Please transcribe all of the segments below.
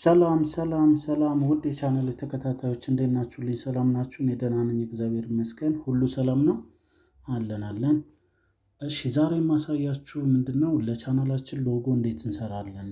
ሰላም ሰላም ሰላም ውድ የቻናል ተከታታዮች እንዴት ናችሁልኝ? ሰላም ናችሁ? እኔ ደህና ነኝ፣ እግዚአብሔር ይመስገን። ሁሉ ሰላም ነው አለን አለን። እሺ ዛሬ የማሳያችሁ ምንድን ነው ለቻናላችን ሎጎ እንዴት እንሰራለን፣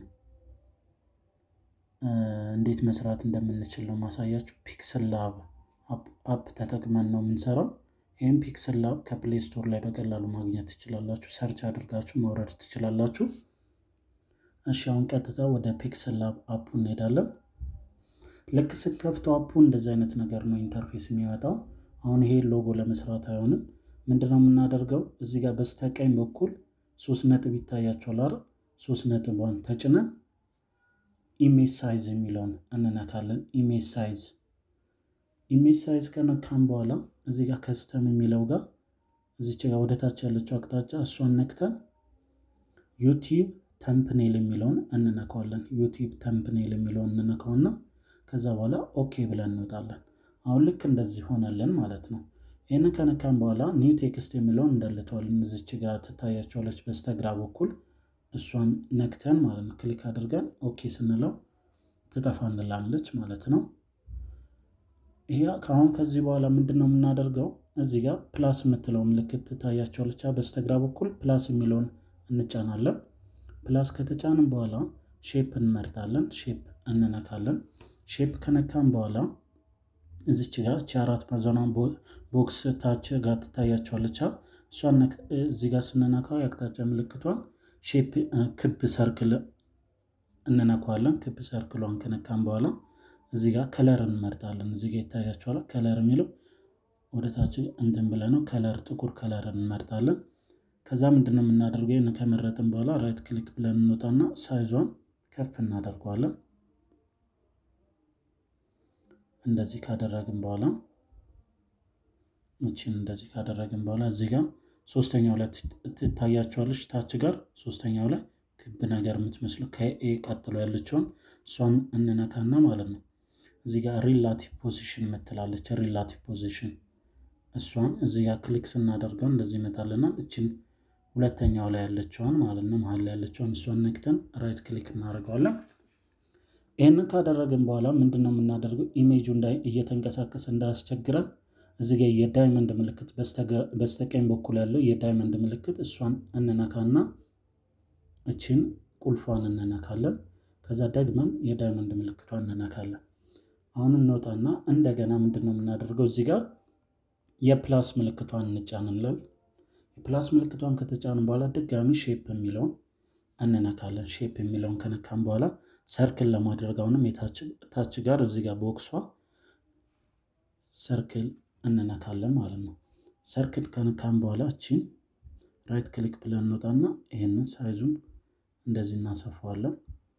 እንዴት መስራት እንደምንችል ነው ማሳያችሁ። ፒክስል ላብ አፕ ተጠቅመን ነው የምንሰራው። ይህም ፒክስል ላብ ከፕሌይ ስቶር ላይ በቀላሉ ማግኘት ትችላላችሁ። ሰርች አድርጋችሁ መውረድ ትችላላችሁ። እሺ አሁን ቀጥታ ወደ ፒክስል ላብ አፑ እንሄዳለን። ልክ ስከፍተው አፑ እንደዚህ አይነት ነገር ነው ኢንተርፌስ የሚመጣው። አሁን ይሄ ሎጎ ለመስራት አይሆንም። ምንድነው የምናደርገው? እዚህ ጋር በስተቀኝ በኩል ሶስት ነጥብ ይታያቸዋል አይደል? ሶስት ነጥቧን ተጭነን ኢሜጅ ሳይዝ የሚለውን እንነካለን። ኢሜጅ ሳይዝ ኢሜጅ ሳይዝ ከነካም በኋላ እዚህ ጋር ከስተም የሚለው ጋር እዚች ጋር ወደታች ያለችው አቅጣጫ እሷን ነክተን ዩቲዩብ ተምፕኔል የሚለውን እንነካዋለን። ዩቲዩብ ተምፕኔል የሚለውን እንነካውና ከዛ በኋላ ኦኬ ብለን እንወጣለን። አሁን ልክ እንደዚህ ሆነልን ማለት ነው። ይህንን ከነካም በኋላ ኒው ቴክስት የሚለውን እንዳልተዋልን እዚች ጋር ትታያቸዋለች በስተግራ በኩል እሷን ነክተን ማለት ነው። ክሊክ አድርገን ኦኬ ስንለው ትጠፋንላለች ማለት ነው። ይሄ ከአሁን ከዚህ በኋላ ምንድን ነው የምናደርገው? እዚህ ጋር ፕላስ የምትለው ምልክት ትታያቸዋለች በስተግራ በኩል ፕላስ የሚለውን እንጫናለን። ፕላስ ከተጫንም በኋላ ሼፕ እንመርጣለን። ሼፕ እንነካለን። ሼፕ ከነካም በኋላ እዚች ጋር እቺ አራት ማዕዘኗን ቦክስ ታች ጋር ትታያቸዋለች። እሷን እዚህ ጋር ስንነካው የአቅጣጫ ምልክቷን ሼፕ ክብ ሰርክል እንነካዋለን። ክብ ሰርክሏን ከነካም በኋላ እዚህ ጋር ከለር እንመርጣለን። እዚህ ጋር ይታያቸዋል። ከለር የሚለው ወደ ታች እንትን ብለ ነው ከለር ጥቁር ከለር እንመርጣለን። ከዛ ምንድን ነው የምናደርገው? ይህን ከመረጥን በኋላ ራይት ክሊክ ብለን እንወጣና ሳይዟን ከፍ እናደርገዋለን። እንደዚህ ካደረግን በኋላ እችን እንደዚህ ካደረግን በኋላ እዚህ ጋር ሶስተኛው ላይ ትታያቸዋለች። ታች ጋር ሶስተኛው ላይ ክብ ነገር የምትመስለው ከኤ ቀጥሎ ያለችውን እሷን እንነካና ማለት ነው እዚህ ጋር ሪላቲቭ ፖዚሽን የምትላለች ሪላቲቭ ፖዚሽን እሷን እዚህ ጋር ክሊክ ስናደርገው እንደዚህ ይመጣልናል። እችን ሁለተኛው ላይ ያለችዋን ማለት ነው መሀል ላይ ያለችዋን እሷን ነክተን ራይት ክሊክ እናደርገዋለን። ይህንን ካደረግን በኋላ ምንድን ነው የምናደርገው? ኢሜጁ እየተንቀሳቀሰ እንዳያስቸግረን እዚህ ጋር የዳይመንድ ምልክት በስተቀኝ በኩል ያለው የዳይመንድ ምልክት እሷን እንነካና እችን ቁልፏን እንነካለን። ከዛ ደግመን የዳይመንድ ምልክቷን እንነካለን። አሁን እንወጣና እንደገና ምንድን ነው የምናደርገው? እዚህ ጋር የፕላስ ምልክቷን እንጫንለን። የፕላስ ምልክቷን ከተጫንን በኋላ ድጋሚ ሼፕ የሚለውን እንነካለን። ሼፕ የሚለውን ከነካን በኋላ ሰርክል ለማድረግ አሁንም የታች ጋር እዚህ ጋር ቦክሷ ሰርክል እንነካለን ማለት ነው። ሰርክል ከነካን በኋላ እቺን ራይት ክሊክ ብለን እንወጣና ይህንን ሳይዙን እንደዚህ እናሰፋዋለን።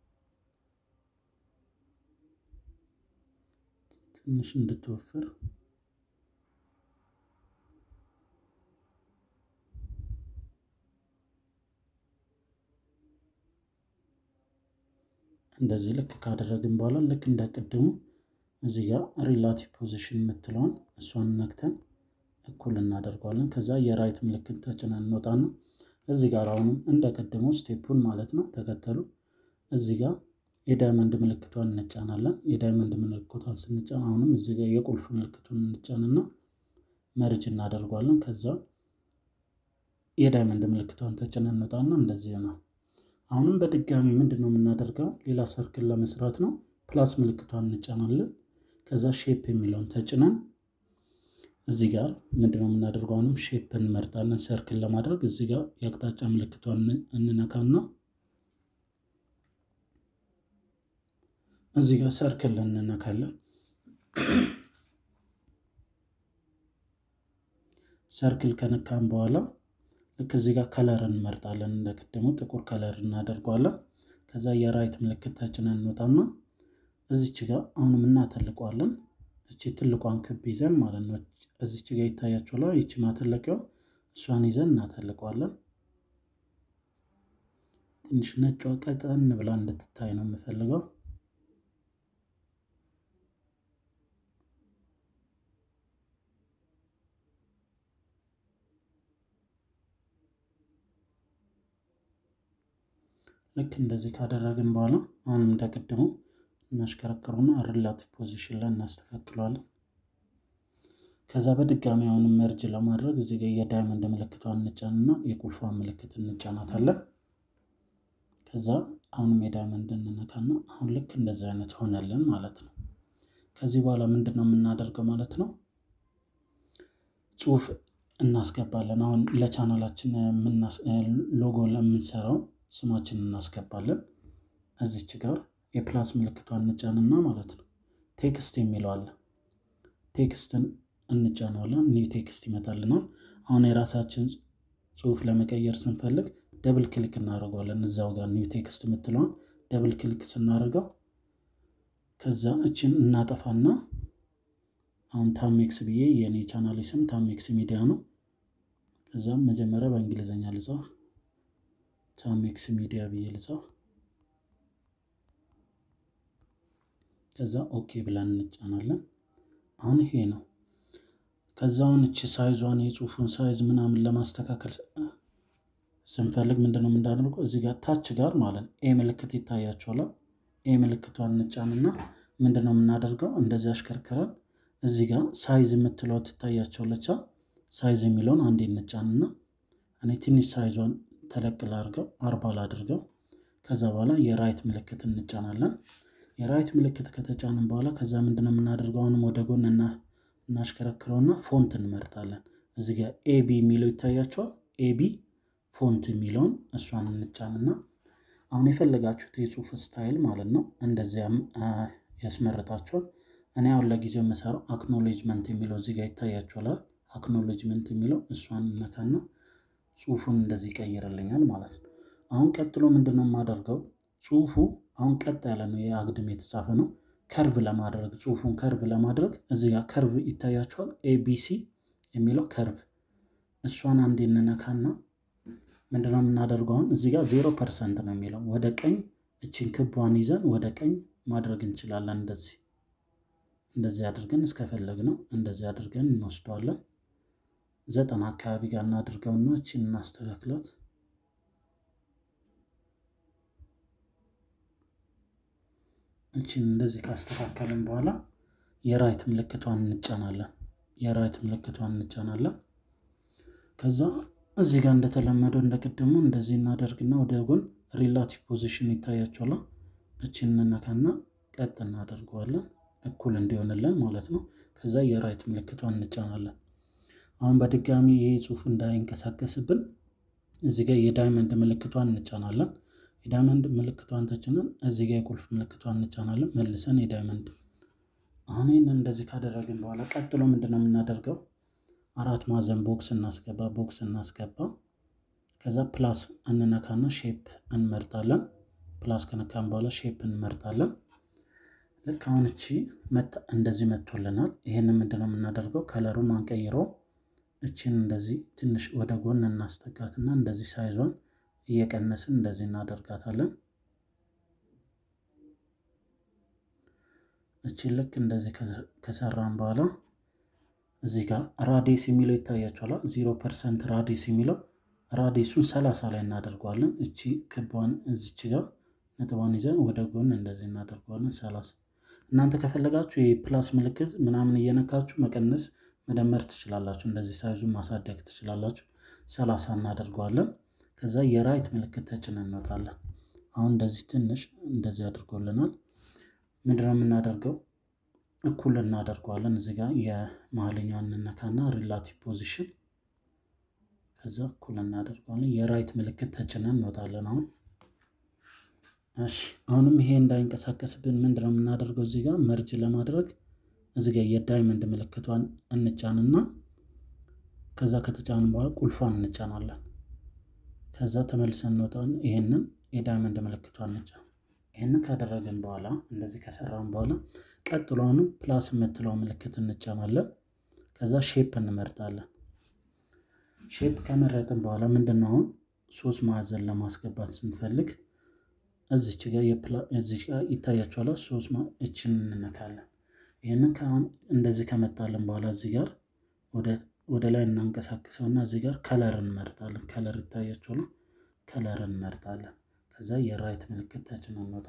ትንሽ እንድትወፍር እንደዚህ ልክ ካደረግን በኋላ ልክ እንደቅድሙ እዚህ ጋር ሪላቲቭ ፖዚሽን የምትለውን እሷን ነክተን እኩል እናደርገዋለን። ከዛ የራይት ምልክት ተጭነን እንወጣና እዚህ ጋር አሁንም እንደቀድሞ ስቴፑን ማለት ነው ተከተሉ። እዚህ ጋር የዳይመንድ ምልክቷን እንጫናለን። የዳይመንድ ምልክቷን ስንጫን አሁንም እዚህ ጋር የቁልፍ ምልክቱን እንጫንና መርጅ እናደርገዋለን። ከዛ የዳይመንድ ምልክቷን ተጭነን እንወጣና እንደዚህ ነው። አሁንም በድጋሚ ምንድን ነው የምናደርገው? ሌላ ሰርክል ለመስራት ነው። ፕላስ ምልክቷን እንጫናለን። ከዛ ሼፕ የሚለውን ተጭነን እዚህ ጋር ምንድነው የምናደርገው? አሁንም ሼፕ እንመርጣለን። ሰርክል ለማድረግ እዚህ ጋር የአቅጣጫ ምልክቷን እንነካና እዚህ ጋር ሰርክል እንነካለን። ሰርክል ከነካን በኋላ ልክ እዚህ ጋር ከለር እንመርጣለን። እንደቅድሙ ጥቁር ከለር እናደርገዋለን። ከዛ የራይት ምልክት ተጭነን እንወጣና እዚች ጋር አሁንም እናተልቀዋለን። እቺ ትልቋን ክብ ይዘን ማለት ነው። እዚች ጋር ይታያችኋል። ይቺ ማተለቂያዋ እሷን ይዘን እናተልቀዋለን። ትንሽ ነጯ ቀጠን ብላ እንድትታይ ነው የምፈልገው። ልክ እንደዚህ ካደረግን በኋላ አሁንም እንደቅድሙ እናሽከረክረውና ሪላቲቭ ፖዚሽን ላይ እናስተካክለዋለን። ከዛ በድጋሚ አሁንም መርጅ ለማድረግ እዚህ ጋር የዳይመንድ ምልክቷን እንጫንና የቁልፏን ምልክት እንጫናታለን። ከዛ አሁንም የዳይመንድ እንነካና አሁን ልክ እንደዚህ አይነት ሆነልን ማለት ነው። ከዚህ በኋላ ምንድን ነው የምናደርገው ማለት ነው? ጽሁፍ እናስገባለን። አሁን ለቻናላችን ሎጎ ለምንሰራው ስማችን እናስገባለን። እዚች ጋር የፕላስ ምልክቷን እንጫንና ማለት ነው ቴክስት የሚለው አለ። ቴክስትን እንጫነዋለን። ኒው ቴክስት ይመጣልናል። አሁን የራሳችን ጽሁፍ ለመቀየር ስንፈልግ ደብል ክሊክ እናደርገዋለን። እዛው ጋር ኒው ቴክስት የምትለውን ደብል ክሊክ ስናደርገው ከዛ እችን እናጠፋና አሁን ታሜክስ ብዬ የእኔ ቻናል ስም ታሜክስ ሚዲያ ነው። ከዛም መጀመሪያ በእንግሊዝኛ ልጻፍ፣ ታሜክስ ሚዲያ ብዬ ልጻፍ። ከዛ ኦኬ ብለን እንጫናለን። አሁን ይሄ ነው። ከዛውን እቺ ሳይዟን የጽሁፉን ሳይዝ ምናምን ለማስተካከል ስንፈልግ ምንድነው የምናደርገው? እዚህ ጋር ታች ጋር ማለት ኤ ምልክት ይታያቸዋል። ኤ ምልክቷን እንጫንና ምንድነው የምናደርገው? እንደዚህ አሽከርክረን እዚህ ጋር ሳይዝ የምትለው ትታያቸዋለች። ሳይዝ የሚለውን አንዴ እንጫንና እኔ ትንሽ ሳይዟን ተለቅ ላድርገው፣ አርባ ላድርገው። ከዛ በኋላ የራይት ምልክት እንጫናለን። የራይት ምልክት ከተጫንን በኋላ ከዛ ምንድነው የምናደርገው? አሁንም ወደ ጎን እናሽከረክረውና ፎንት እንመርጣለን። እዚህ ጋር ኤቢ የሚለው ይታያቸዋል። ኤቢ ፎንት የሚለውን እሷን እንጫንና አሁን የፈለጋችሁት የጽሁፍ ስታይል ማለት ነው እንደዚያም ያስመርጣችኋል። እኔ አሁን ለጊዜው የምሰራው አክኖሌጅመንት የሚለው እዚህ ጋር ይታያችኋል። አክኖሌጅመንት የሚለው እሷን እነካና ጽሁፉን እንደዚህ ይቀይርልኛል ማለት ነው። አሁን ቀጥሎ ምንድነው የማደርገው? ጽሁፉ አሁን ቀጥ ያለ ነው፣ የአግድም የተጻፈ ነው። ከርቭ ለማድረግ ጽሁፉን ከርቭ ለማድረግ እዚህ ጋር ከርቭ ይታያችኋል። ኤቢሲ የሚለው ከርቭ እሷን አንዴ እንነካና ምንድነው የምናደርገው? አሁን እዚህ ጋር ዜሮ ፐርሰንት ነው የሚለው ወደ ቀኝ እችን ክቧን ይዘን ወደ ቀኝ ማድረግ እንችላለን። እንደዚህ እንደዚህ አድርገን እስከፈለግ ነው እንደዚህ አድርገን እንወስደዋለን። ዘጠና አካባቢ ጋር እናድርገውና እችን እናስተካክላት። እችን እንደዚህ ካስተካከልን በኋላ የራይት ምልክቷን እንጫናለን። የራይት ምልክቷን እንጫናለን። ከዛ እዚህ ጋር እንደተለመደው እንደቅድሙ እንደዚህ እናደርግና ወደ ጎን ሪላቲቭ ፖዚሽን ይታያቸዋል። እችን እንነካና ቀጥ እናደርገዋለን እኩል እንዲሆንልን ማለት ነው። ከዛ የራይት ምልክቷን እንጫናለን። አሁን በድጋሚ ይህ ጽሁፍ እንዳይንቀሳቀስብን እዚህ ጋር የዳይመንድ ምልክቷን እንጫናለን። የዳይመንድ ምልክቷን ተጭነን እዚህ ጋር የቁልፍ ምልክቷን እንጫናለን። መልሰን የዳይመንድ አሁን ይህንን እንደዚህ ካደረግን በኋላ ቀጥሎ ምንድነው የምናደርገው? አራት ማዕዘን ቦክስ እናስገባ ቦክስ እናስገባ። ከዛ ፕላስ እንነካና ሼፕ እንመርጣለን። ፕላስ ከነካን በኋላ ሼፕ እንመርጣለን። ልክ አሁን እቺ እንደዚህ መጥቶልናል። ይህንን ምንድነው የምናደርገው? ከለሩን አንቀይረው እችን እንደዚህ ትንሽ ወደ ጎን እናስጠጋትና እንደዚህ ሳይዟን እየቀነስን እንደዚህ እናደርጋታለን። እችን ልክ እንደዚህ ከሰራን በኋላ እዚህ ጋር ራዲስ የሚለው ይታያችኋል። ዜሮ ፐርሰንት ራዲስ የሚለው ራዲሱን ሰላሳ ላይ እናደርገዋለን። እቺ ክቧን እዚች ጋር ነጥቧን ይዘን ወደ ጎን እንደዚህ እናደርገዋለን ሰላሳ እናንተ ከፈለጋችሁ የፕላስ ምልክት ምናምን እየነካችሁ መቀነስ መደመር ትችላላችሁ። እንደዚህ ሳይዙን ማሳደግ ትችላላችሁ። ሰላሳ እናደርገዋለን። ከዛ የራይት ምልክት ተጭነን እንወጣለን። አሁን እንደዚህ ትንሽ እንደዚህ አድርጎልናል። ምንድነው የምናደርገው? እኩል እናደርገዋለን። እዚህ ጋር የመሀልኛውን እንነካና ሪላቲቭ ፖዚሽን ከዛ እኩል እናደርገዋለን። የራይት ምልክት ተጭነን እንወጣለን። አሁን እሺ አሁንም ይሄ እንዳይንቀሳቀስብን ምንድነው የምናደርገው? እዚህ ጋር መርጅ ለማድረግ እዚህ ጋር የዳይመንድ ምልክቷን እንጫንና ከዛ ከተጫንን በኋላ ቁልፏን እንጫናለን። ከዛ ተመልሰን እንወጣን። ይሄንን የዳይመንድ ምልክቷን እንጫን። ይሄንን ካደረግን በኋላ እንደዚህ ከሰራን በኋላ ቀጥሎ አሁንም ፕላስ የምትለው ምልክት እንጫናለን። ከዛ ሼፕ እንመርጣለን። ሼፕ ከመረጥን በኋላ ምንድነው አሁን ሶስት ማዕዘን ለማስገባት ስንፈልግ እዚች ጋር እዚህ ጋር ይታያችኋል። ሶስት እችን እንነካለን። ይህንን እንደዚህ ከመጣልን በኋላ እዚህ ጋር ወደ ላይ እናንቀሳቅሰውና እዚህ ጋር ከለር እንመርጣለን። ከለር ይታያችኋል። ከለር እንመርጣለን። ከዛ የራይት ምልክት ተጭነን እንወጣለን።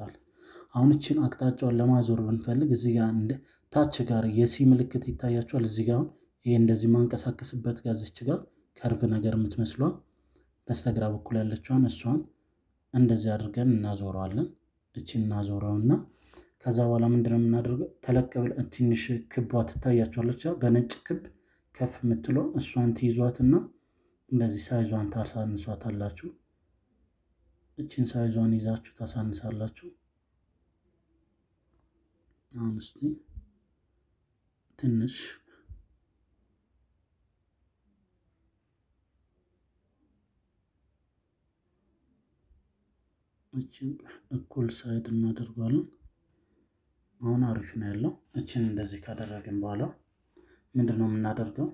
አሁን እችን አቅጣጫውን ለማዞር ብንፈልግ እዚህ ጋር እንደ ታች ጋር የሲ ምልክት ይታያቸዋል። እዚህ ጋር ይሄ እንደዚህ ማንቀሳቀስበት ጋር እዚች ጋር ከርቭ ነገር የምትመስሏ በስተግራ በኩል ያለችዋን እሷን እንደዚህ አድርገን እናዞረዋለን። እችን እናዞረውና ከዛ በኋላ ምንድነው የምናደርገው? ተለቅ ብለን ትንሽ ክቧ ትታያቸዋለች። በነጭ ክብ ከፍ የምትለው እሷን ትይዟትና እንደዚህ ሳይዟን ታሳንሷታላችሁ። እችን ሳይዟን ይዛችሁ ታሳንሳላችሁ። አሁን እስቲ ትንሽ እችን እኩል ሳይድ እናደርገዋለን። አሁን አሪፍ ነው ያለው። እችን እንደዚህ ካደረግን በኋላ ምንድን ነው የምናደርገው?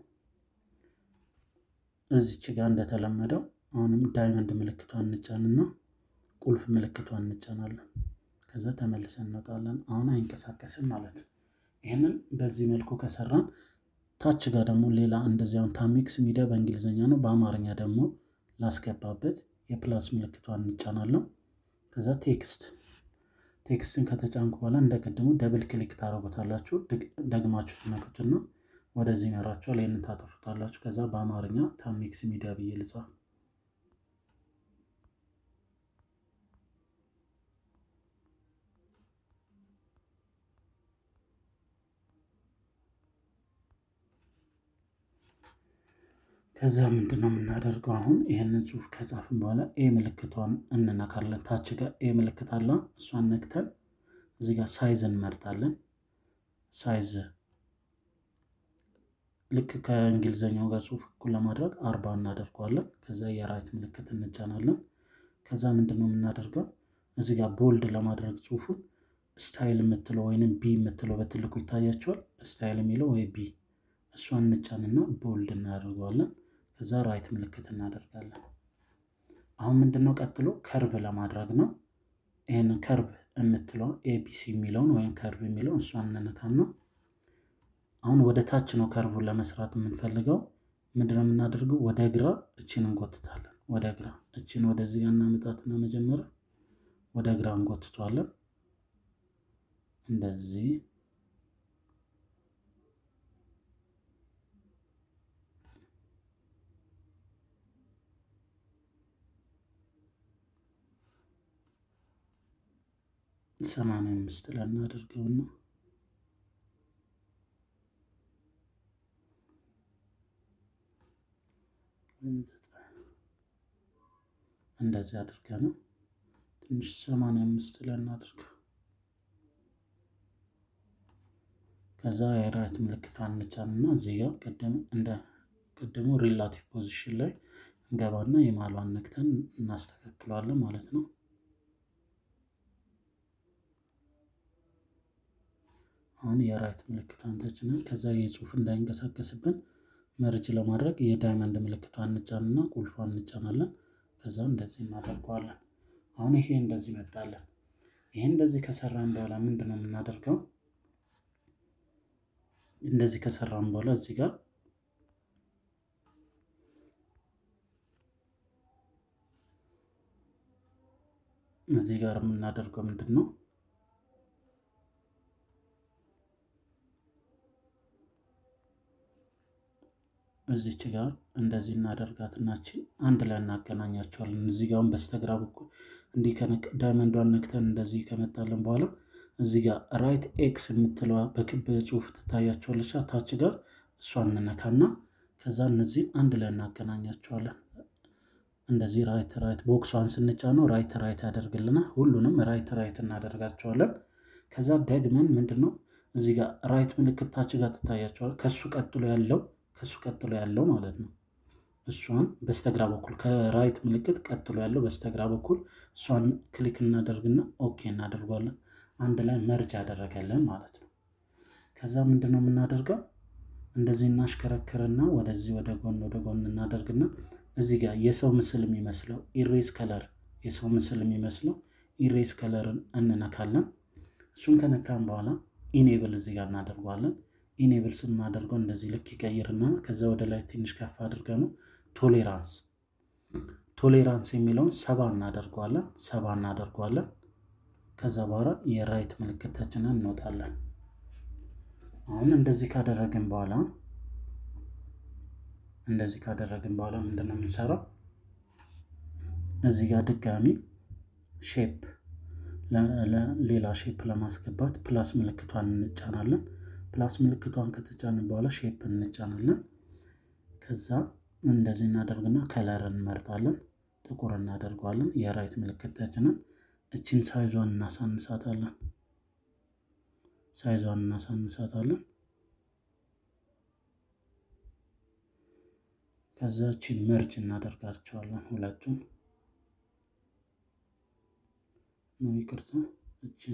እዚች ጋር እንደተለመደው አሁንም ዳይመንድ ምልክቷን እንጫንና ቁልፍ ምልክቷን እንጫናለን። ከዛ ተመልሰን እንወጣለን። አሁን አይንቀሳቀስም ማለት ነው። ይህንን በዚህ መልኩ ከሰራን ታች ጋር ደግሞ ሌላ እንደዚህ አሁን ታሚክስ ሚዲያ በእንግሊዝኛ ነው። በአማርኛ ደግሞ ላስገባበት የፕላስ ምልክቷን እንጫናለን። ከዛ ቴክስት ቴክስትን ከተጫንኩ በኋላ እንደ ቅድሙ ደብል ክሊክ ታደርጉታላችሁ። ደግማችሁ ትነኩትና ወደዚህ ይመራችኋል። ይህንን ታጠፉታላችሁ። ከዛ በአማርኛ ታሚክስ ሚዲያ ብዬ ልጻፍ። ከዛ ምንድን ነው የምናደርገው? አሁን ይህንን ጽሁፍ ከጻፍን በኋላ ኤ ምልክቷን እንነካለን። ታች ጋር ኤ ምልክት አለ። እሷን ነክተን እዚህ ጋር ሳይዝ እንመርጣለን። ሳይዝ ልክ ከእንግሊዝኛው ጋር ጽሁፍ እኩል ለማድረግ አርባ እናደርገዋለን። ከዛ የራይት ምልክት እንጫናለን። ከዛ ምንድን ነው የምናደርገው? እዚህ ጋር ቦልድ ለማድረግ ጽሁፉን ስታይል የምትለው ወይንም ቢ የምትለው በትልቁ ይታያቸዋል። ስታይል የሚለው ወይ ቢ እሷን እንጫንና ቦልድ እናደርገዋለን። ከዛ ራይት ምልክት እናደርጋለን። አሁን ምንድነው ቀጥሎ ከርቭ ለማድረግ ነው። ይህን ከርቭ የምትለው ኤቢሲ የሚለውን ወይም ከርቭ የሚለውን እሷን እንነካና አሁን ወደ ታች ነው ከርቡን ለመስራት የምንፈልገው። ምንድነው የምናደርገው? ወደ ግራ እችን እንጎትታለን። ወደ ግራ እችን ወደዚህ ጋር እናመጣትና መጀመሪያ ወደ ግራ እንጎትቷለን። እንደዚህ ሰማንያ አምስት ላይ እናደርገውና እንደዚህ አድርገ ነው ትንሽ ሰማንያ አምስት ላይ እናድርገው። ከዛ የራይት ምልክቷን እንጫንና እዚህ ጋር ቅድም እንደ ቅድሙ ሪላቲቭ ፖዚሽን ላይ እንገባና የማሏን ነክተን እናስተካክለዋለን ማለት ነው። አሁን የራይት ምልክቷን ተጭነን ከዛ የጽሁፍ እንዳይንቀሳቀስብን መርጅ ለማድረግ የዳይመንድ ምልክቷን እንጫንና ቁልፏን እንጫናለን። ከዛ እንደዚህ እናደርገዋለን። አሁን ይሄ እንደዚህ መጣለን። ይሄ እንደዚህ ከሰራን በኋላ ምንድን ነው የምናደርገው? እንደዚህ ከሰራን በኋላ እዚህ ጋር እዚህ ጋር የምናደርገው ምንድን ነው? እዚች ጋር እንደዚህ እናደርጋትናችን አንድ ላይ እናገናኛቸዋለን። እዚህ ጋር በስተግራ በኩል እንዲህ ዳይመንዷን ነክተን እንደዚህ ከመጣለን በኋላ እዚህ ጋር ራይት ኤክስ የምትለዋ በክብ ጽሁፍ ትታያቸዋለች። ታች ጋር እሷን እንነካና ከዛ እነዚህን አንድ ላይ እናገናኛቸዋለን። እንደዚህ ራይት ራይት ቦክሷን ስንጫነው ራይት ራይት ያደርግልናል። ሁሉንም ራይት ራይት እናደርጋቸዋለን። ከዛ ደግመን ምንድን ነው እዚህ ጋር ራይት ምልክት ታች ጋር ትታያቸዋል። ከሱ ቀጥሎ ያለው ከሱ ቀጥሎ ያለው ማለት ነው። እሷን በስተግራ በኩል ከራይት ምልክት ቀጥሎ ያለው በስተግራ በኩል እሷን ክሊክ እናደርግና ኦኬ እናደርጓለን። አንድ ላይ መርጅ ያደረገልን ማለት ነው። ከዛ ምንድን ነው የምናደርገው? እንደዚህ እናሽከረክርና ወደዚህ ወደ ጎን ወደ ጎን እናደርግና እዚህ ጋር የሰው ምስል የሚመስለው ኢሬስ ከለር የሰው ምስል የሚመስለው ኢሬስ ከለርን እንነካለን። እሱን ከነካን በኋላ ኢኔብል እዚህ ጋር እናደርገዋለን። ኢኔብል ስናደርገው እንደዚህ ልክ ይቀይርና ከዛ ወደ ላይ ትንሽ ከፍ አድርገ ነው ቶሌራንስ ቶሌራንስ የሚለውን ሰባ እናደርገዋለን። ሰባ እናደርገዋለን። ከዛ በኋላ የራይት ምልክት ተጭነን እንወጣለን። አሁን እንደዚህ ካደረግን በኋላ እንደዚህ ካደረግን በኋላ ምንድን ነው የምንሰራው? እዚህ ጋር ድጋሚ ሼፕ ሌላ ሼፕ ለማስገባት ፕላስ ምልክቷን እንጫናለን። ፕላስ ምልክቷን ከተጫንን በኋላ ሼፕ እንጫናለን። ከዛ እንደዚህ እናደርግና ከለር እንመርጣለን። ጥቁር እናደርገዋለን። የራይት ምልክት ተጭነን እችን ሳይዟን እናሳንሳታለን። ሳይዟን እናሳንሳታለን። ከዛ እችን መርጅ እናደርጋቸዋለን ሁለቱን ነው ይቅርታ፣ እችን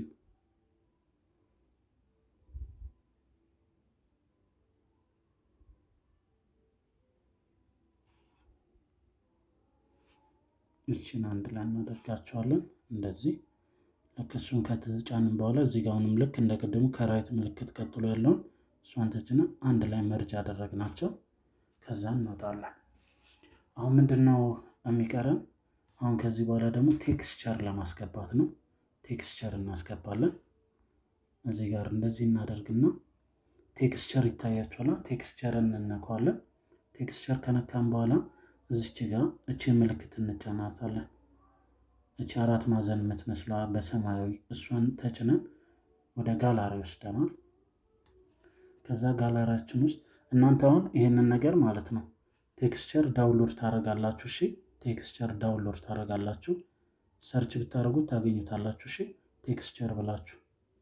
እችን አንድ ላይ እናደርጋቸዋለን። እንደዚህ ልክ እሱን ከተጫንን በኋላ እዚህ ጋር አሁንም ልክ እንደ ቅድሙ ከራይት ምልክት ቀጥሎ ያለውን እሷን ተጭነን አንድ ላይ መርጅ አደረግናቸው። ከዛ እንወጣለን። አሁን ምንድን ነው የሚቀረን? አሁን ከዚህ በኋላ ደግሞ ቴክስቸር ለማስገባት ነው። ቴክስቸር እናስገባለን። እዚህ ጋር እንደዚህ እናደርግና ቴክስቸር ይታያችኋል። ቴክስቸርን እንነካዋለን። ቴክስቸር ከነካን በኋላ እዚች ጋር እችን ምልክት እንጫናታለን። እቺ አራት ማዕዘን የምትመስሏ በሰማያዊ እሷን ተጭነን ወደ ጋላሪ ወስደናል። ከዛ ጋላሪያችን ውስጥ እናንተ አሁን ይህንን ነገር ማለት ነው ቴክስቸር ዳውንሎድ ታደርጋላችሁ። እሺ ቴክስቸር ዳውንሎድ ታደርጋላችሁ። ሰርች ብታደርጉት ታገኙታላችሁ። እሺ ቴክስቸር ብላችሁ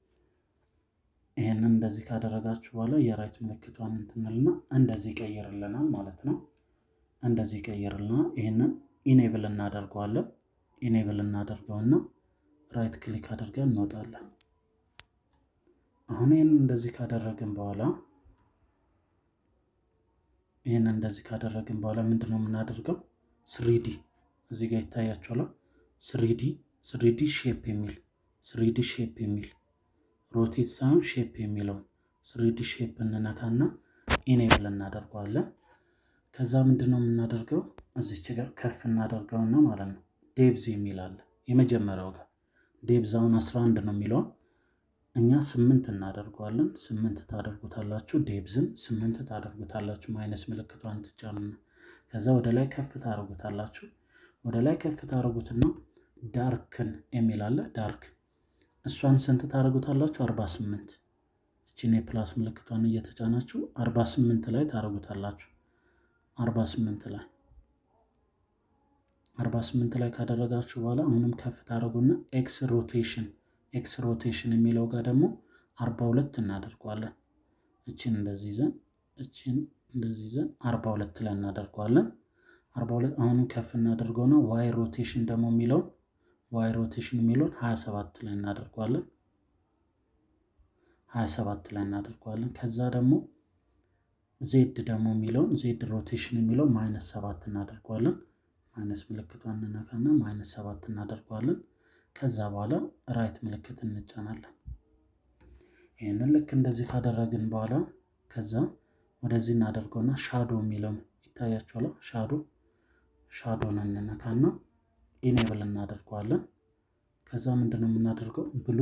ይህንን እንደዚህ ካደረጋችሁ በኋላ የራይት ምልክቷን እንትንልና እንደዚህ ይቀይርልናል ማለት ነው። እንደዚህ ይቀይርልናል። ይህንን ኢኔብል እናደርገዋለን። ኢኔብል እናደርገውና ራይት ክሊክ አድርገን እንወጣለን። አሁን ይህንን እንደዚህ ካደረግን በኋላ ይህን እንደዚህ ካደረግን በኋላ ምንድን ነው የምናደርገው? ስሪዲ እዚህ ጋር ይታያችኋል። ስሪዲ ስሪዲ ሼፕ የሚል ስሪዲ ሼፕ የሚል ሮቴት ሳይሆን ሼፕ የሚለውን ስሪዲ ሼፕ እንነካና ኢኔብል እናደርገዋለን። ከዛ ምንድን ነው የምናደርገው? እዚች ጋር ከፍ እናደርገውና ማለት ነው ዴብዝ የሚል አለ የመጀመሪያው ጋር ዴብዝ አሁን 11 ነው የሚለው እኛ ስምንት እናደርገዋለን። ስምንት ታደርጉታላችሁ። ዴብዝን ስምንት ታደርጉታላችሁ። ማይነስ ምልክቷን ትጫኑና ከዛ ወደ ላይ ከፍ ታደርጉታላችሁ። ወደ ላይ ከፍ ታደርጉትና ዳርክን የሚል አለ ዳርክ እሷን ስንት ታደርጉታላችሁ? 48 እቺን የፕላስ ምልክቷን እየተጫናችሁ 48 ላይ ታደርጉታላችሁ። 48 ላይ 48 ላይ ካደረጋችሁ በኋላ አሁንም ከፍ ታደርጉና ኤክስ ሮቴሽን ኤክስ ሮቴሽን የሚለው ጋር ደግሞ 42 እናደርገዋለን። እችን እንደዚህ ይዘን እችን እንደዚህ ይዘን 42 ላይ እናደርገዋለን። 42 አሁንም ከፍ እናደርገውና ዋይ ሮቴሽን ደግሞ የሚለውን ዋይ ሮቴሽን የሚለውን 27 ላይ እናደርገዋለን። 27 ላይ እናደርገዋለን። ከዛ ደግሞ ዜድ ደግሞ የሚለውን ዜድ ሮቴሽን የሚለው ማይነስ ሰባት እናደርገዋለን። ማይነስ ምልክቷን እንነካና ማይነስ ሰባት እናደርገዋለን። ከዛ በኋላ ራይት ምልክት እንጫናለን። ይህንን ልክ እንደዚህ ካደረግን በኋላ ከዛ ወደዚህ እናደርገውና ሻዶ የሚለው ይታያችኋል። ሻዶ ሻዶን እንነካና ኢኔብል እናደርገዋለን። ከዛ ምንድን ነው የምናደርገው ብሉ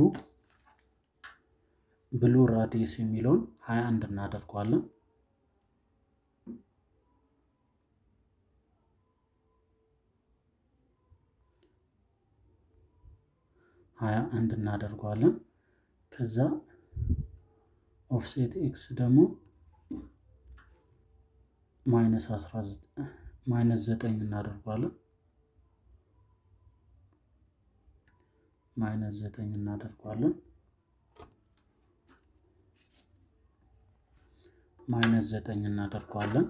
ብሉ ራዲየስ የሚለውን ሀያ አንድ እናደርገዋለን። ሀያ አንድ እናደርገዋለን። ከዛ ኦፍሴት ኤክስ ደግሞ ማይነስ አስራ ማይነስ ዘጠኝ እናደርገዋለን። ማይነስ ዘጠኝ እናደርገዋለን። ማይነስ ዘጠኝ እናደርገዋለን።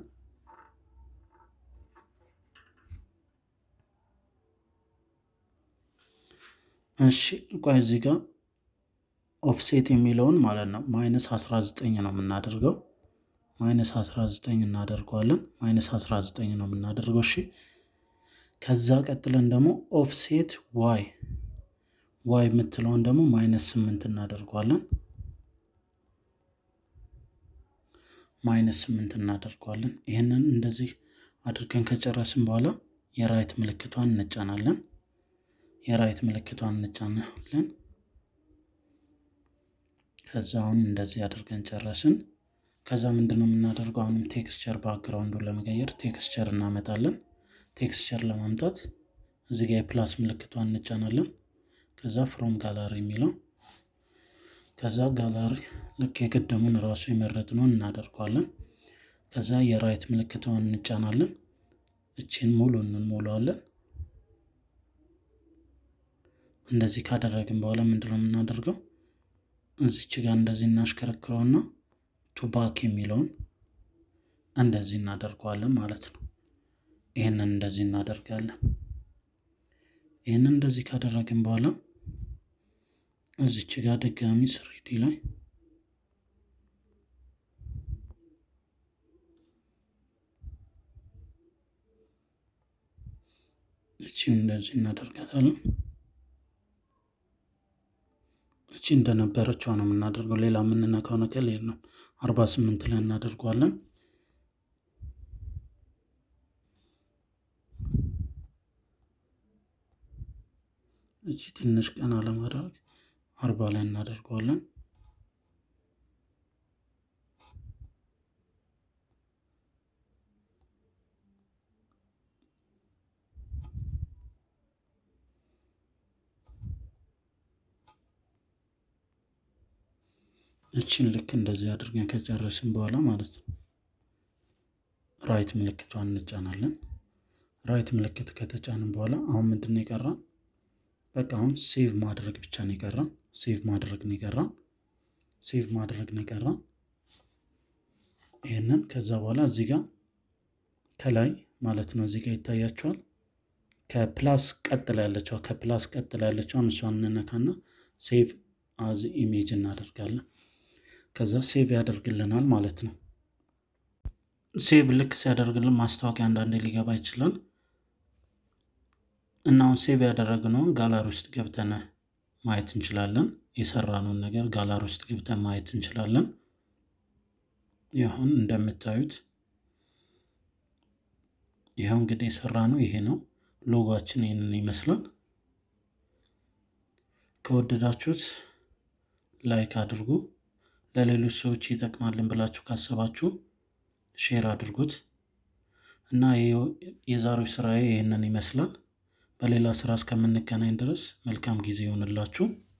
እሺ ቆይ እዚህ ጋር ኦፍሴት የሚለውን ማለት ነው ማይነስ 19 ነው የምናደርገው። ማይነስ 19 እናደርገዋለን። ማይነስ 19 ነው የምናደርገው። እሺ ከዛ ቀጥለን ደግሞ ኦፍሴት ዋይ ዋይ የምትለውን ደግሞ ማይነስ 8 እናደርገዋለን። ማይነስ 8 እናደርገዋለን። ይህንን እንደዚህ አድርገን ከጨረስን በኋላ የራይት ምልክቷን እንጫናለን። የራይት ምልክቷን እንጫናለን። ከዛ አሁን እንደዚህ አድርገን ጨረስን። ከዛ ምንድን ነው የምናደርገው? አሁንም ቴክስቸር ባክግራውንዱን ለመቀየር ቴክስቸር እናመጣለን። ቴክስቸር ለማምጣት እዚህ ጋር የፕላስ ምልክቷን እንጫናለን። ከዛ ፍሮም ጋላሪ የሚለው ከዛ ጋላሪ ልክ የቅድሙን ራሱ የመረጥነውን እናደርገዋለን። ከዛ የራይት ምልክቷን እንጫናለን። እቺን ሙሉ እንሞላዋለን። እንደዚህ ካደረግን በኋላ ምንድነው የምናደርገው? እዚች ጋር እንደዚህ እናሽከረክረውና ቱባክ የሚለውን እንደዚህ እናደርገዋለን ማለት ነው። ይህንን እንደዚህ እናደርጋለን። ይህንን እንደዚህ ካደረግን በኋላ እዚች ጋር ድጋሚ ስሪዲ ላይ እቺን እንደዚህ እናደርጋታለን። እቺ እንደነበረችው ነው የምናደርገው። ሌላ የምንነካው ነገር የለም። አርባ ስምንት ላይ እናደርገዋለን። እቺ ትንሽ ቀና ለማድረግ አርባ ላይ እናደርገዋለን። እችን ልክ እንደዚህ አድርገን ከጨረስን በኋላ ማለት ነው ራይት ምልክቷን እንጫናለን። ራይት ምልክት ከተጫንን በኋላ አሁን ምንድን ነው የቀራን? በቃ አሁን ሴቭ ማድረግ ብቻ ነው የቀራን። ሴቭ ማድረግ ነው የቀራን። ሴቭ ማድረግ ነው የቀራን። ይህንን ከዛ በኋላ እዚህ ጋር ከላይ ማለት ነው እዚህ ጋር ይታያቸዋል። ከፕላስ ቀጥላ ያለችዋ ከፕላስ ቀጥላ ያለችዋን እሷን እንነካና ሴቭ አዝ ኢሜጅ እናደርጋለን። ከዛ ሴቭ ያደርግልናል ማለት ነው። ሴቭ ልክ ሲያደርግልን ማስታወቂያ አንዳንዴ ሊገባ ይችላል እና አሁን ሴቭ ያደረግነውን ጋላሪ ውስጥ ገብተን ማየት እንችላለን። የሰራነውን ነገር ጋላሪ ውስጥ ገብተን ማየት እንችላለን። ይሁን እንደምታዩት ይኸው እንግዲህ የሰራነው ይሄ ነው። ሎጓችን ይህንን ይመስላል። ከወደዳችሁት ላይክ አድርጉ። ለሌሎች ሰዎች ይጠቅማልን ብላችሁ ካሰባችሁ ሼር አድርጉት እና የዛሬው ስራዬ ይህንን ይመስላል። በሌላ ስራ እስከምንገናኝ ድረስ መልካም ጊዜ ይሆንላችሁ።